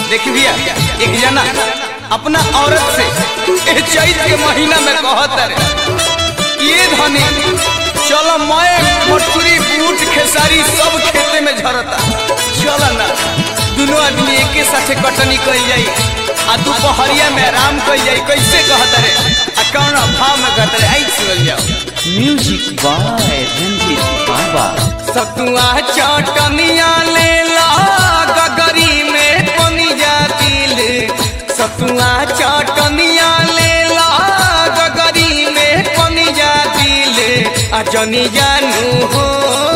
देखी भैया एक जना अपना औरत से एह चैत के महीना में कहत रे ये धनी चलो मैं मटकुरी बूट खेसारी सब खेते में झरता चल ना दोनों आदमी एके साथे कटनी कल जाई आ दोपहरिया में आराम कल जाई कैसे कहत रे आ कौन भाव में कहत रे आई सुन जाओ म्यूजिक बाय रंजीत बाबा सतुआ चटनिया ले ला गगरी में पनी जा दिल सतुआ चटनिया ले ला गगरी में पनी जा दिल आ जनी जानू हो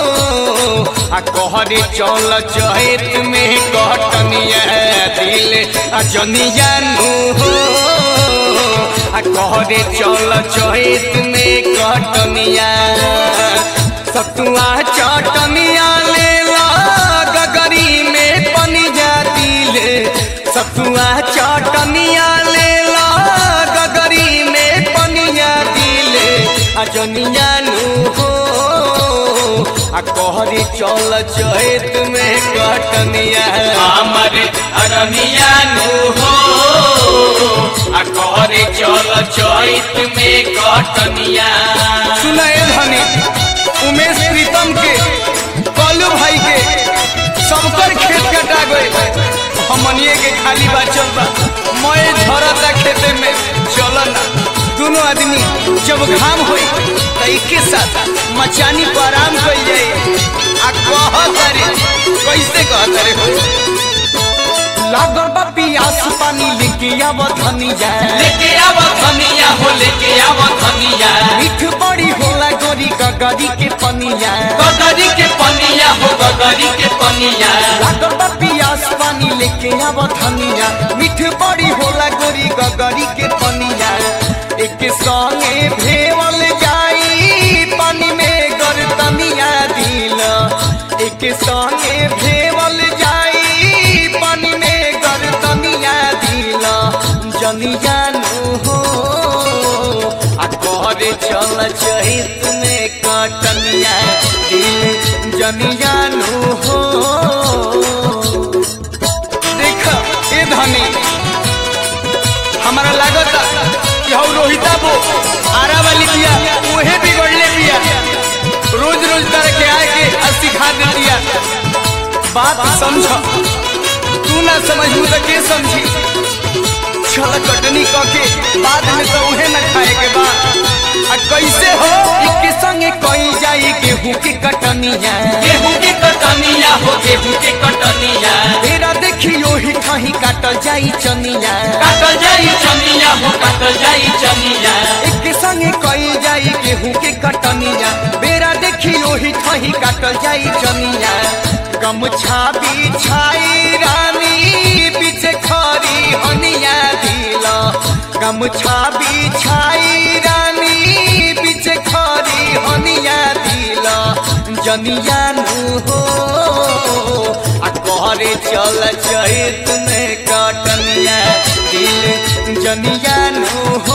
आ कहरे चल चैत में कटनिया दिल आ जनी जानू हो आ कहरे चल चैत में कटनिया सतुआ चटनिया ले ला गगरी में पनी जा दिले सतुआ चटनिया ले ला गगरी में पनिया दिले आ जनिया नु हो आ कहरी चल चैत में कटनिया हमर अरनिया नु हो आ कहरे चल चैत में कटनिया सुनाए धनी उमेश प्रीतम के कलू भाई के सबकर खेत कटा गए हमनिए के खाली बचल बा मैं झरता खेते में चल ना दोनों आदमी जब घाम होई त एके साथ मचानी पर आराम कइल जाए आ कहत रे कैसे कहत रे हो लागल बा पियास पानी लेके आव धनी जाए लेके आव धनिया हो लेके आव धनिया मीठ बड़ी होला गोरी गगरी के पनिया गगरी के पनिया हो गगरी के पनिया लागल बा पियास पानी लेके आव धनिया मीठ बड़ी होला गोरी गगरी के पनिया एक संगे भेवल जाई पानी में गरतनिया दिल एक संगे भेवल जाई पानी में गरतनिया दिल जनी जानू हो आ करे चल चहित में कटनिया दिल जनी जानू हो देख ए धनी हमारा लागत कि हौ रोहिता बो आरा वाली बिया उहे बिगड़ले बिया रोज रोज तरह के आए के आ सिखा दे दिया बात समझ तू ना समझू तो के समझी चल कटनी क के बाद में तो उहे न खाए के बा आ कैसे हो इके संगे कई जाई गेहूं की कटनिया गेहूं के कटनिया हो गेहूं के कटनिया तेरा देखियो ही कहीं काटल जाई चनिया काटल जाई चनिया हो काटल जाई चनिया एक संगे कई जाई गेहूं के कटनिया बेरा देखियो ही कहीं काटल जाई चनिया गमछा बिछाई रानी पीछे खरी हनिया दिल गमछा बिछाई रानी पीछे खरी हनिया दिल जनिया नु हो आ कहरे चल चैत में कटनिया दिल जनिया नु हो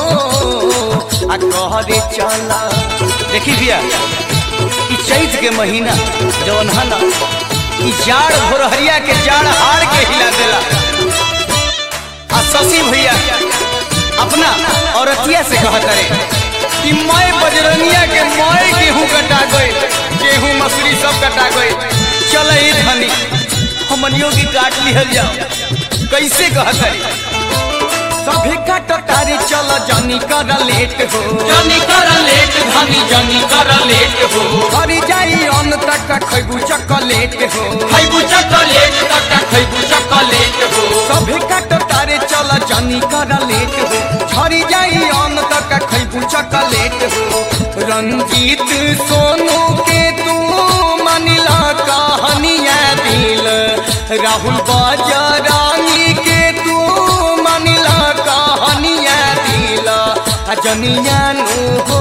आ कहरे चल देखी भैया ई चैत के महीना जवन है ना ई जाड़ भोरहरिया के जाड़ हार के हिला देला आ शशि भैया अपना औरतिया से कहत रे कि मैं बजरनिया के मैं गेहूं कटा गए गेहूं मसूरी सब कटा गए चल ई धनी हमनियों की काट लिहल जाओ कैसे कहत रे सभी काट तारी चल जनी कर लेट हो जनी कर लेट धनी जनी कर लेट हो हरी जाई अन्न तक खैबू चॉकलेट हो खैबू चॉकलेट तक खैबू चॉकलेट हो सभी काट तारे चल जनी कर लेट हो झरी जाई अन्न तक खैबू चॉकलेट हो रंजीत सोनू के तू मनिला कहानिया दिल राहुल बाजारानी के तू मनिला कहानिया दिल आ जनिया नु हो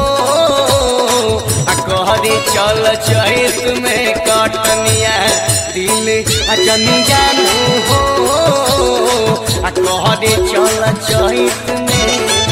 आ कहरे चल चैत में कटनिया दिल आ जनिया नु हो आ कहरे चल चैत में